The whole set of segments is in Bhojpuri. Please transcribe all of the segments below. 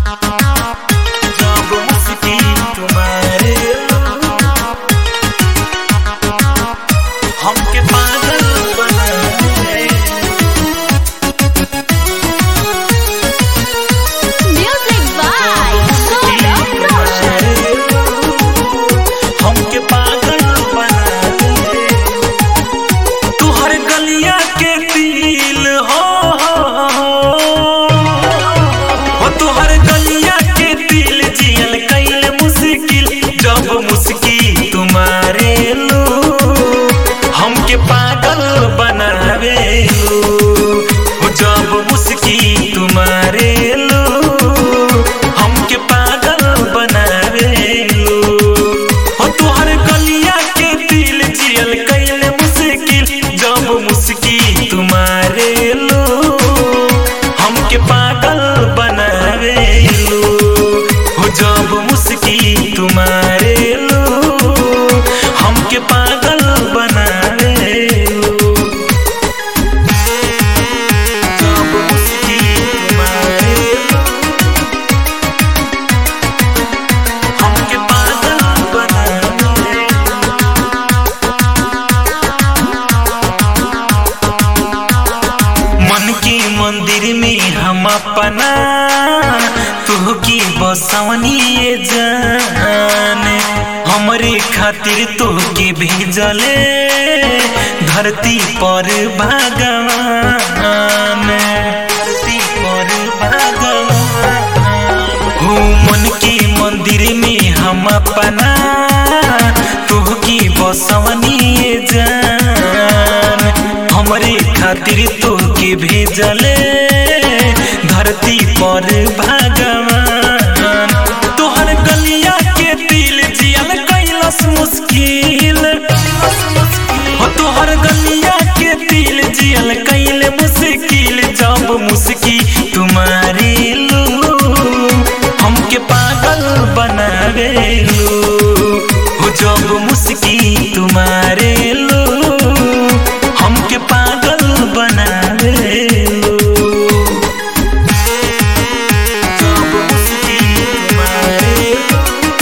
जब मुस्की तुम्हारे हमके पागल बनाए Music by Saurabh Roshan. हमके पागल बनाए तुहर गलिया के दिल हो हो तुहर गलिया के दिल जियल कैल मुश्किल जब मुस्की तुम्हारे लो हमके पागल बनावे लो हो जब मुस्की तुम्हारे लो हमके पागल बनावे लो हो तुहर गलिया के दिल जियल कैल मुश्किल जब मुस्की तुम्हारे लो हमके पागल बनावे लो हो जब मुस्की तुम्हारे लो हमके पागल बनावे लो जब मुस्की तुम्हारे लो हमके पागल बनावे मन के मंदिर में हम अपना तू की बसवनी ये जान हमरे खातिर तो के भेजले धरती पर भगवान धरती पर भगवान हो मन के मंदिर में हम अपना तू की बसवनी ये जान हमरे खातिर तो के भेजले धरती पर भगवान तोहर गलिया के दिल जियल कैलस मुश्किल हो तोहर गलिया के दिल जियल कैल मुश्किल जब मुस्की तुम्हारे लो हमके पागल बनावे लो हो जब मुस्की तुम्हारे लो हमके पागल बनावे लो जब मुस्की तुम्हारे लो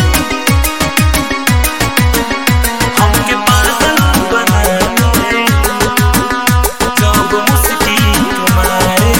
हमके पागल बनावे जब मुस्की तुम्हारे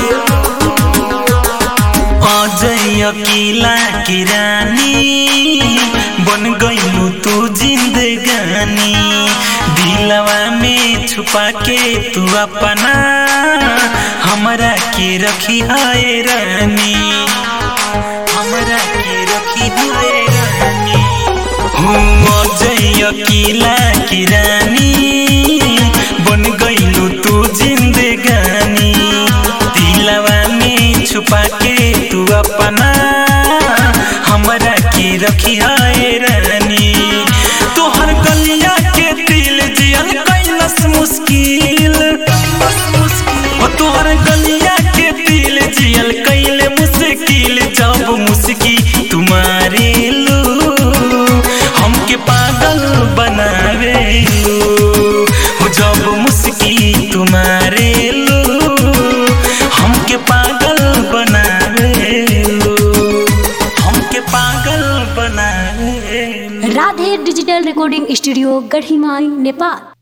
अजय अकेला की रानी बन गईलू तू जिंदगानी दिलवा में छुपा के तू अपना हमरा के रखी है रानी हमरा के रखी है रानी हूँ अजय अकेला की रानी बन गईलू तू जिंदगानी दिलवा में छुपा के तू अपना हमरा के रखी है रानी तोहर गलिया के दिल जियल कैलस मुश्किल ओ तोहर गलिया के दिल जियल कैल मुश्किल जब मुस्की तुम्हारे लो हमके पागल बनावे लो हो जब मुस्की तुम्हारे लो हमके पागल बनावे लो हमके पागल बनावे लो Radhe digital recording studio Gadhimai Nepal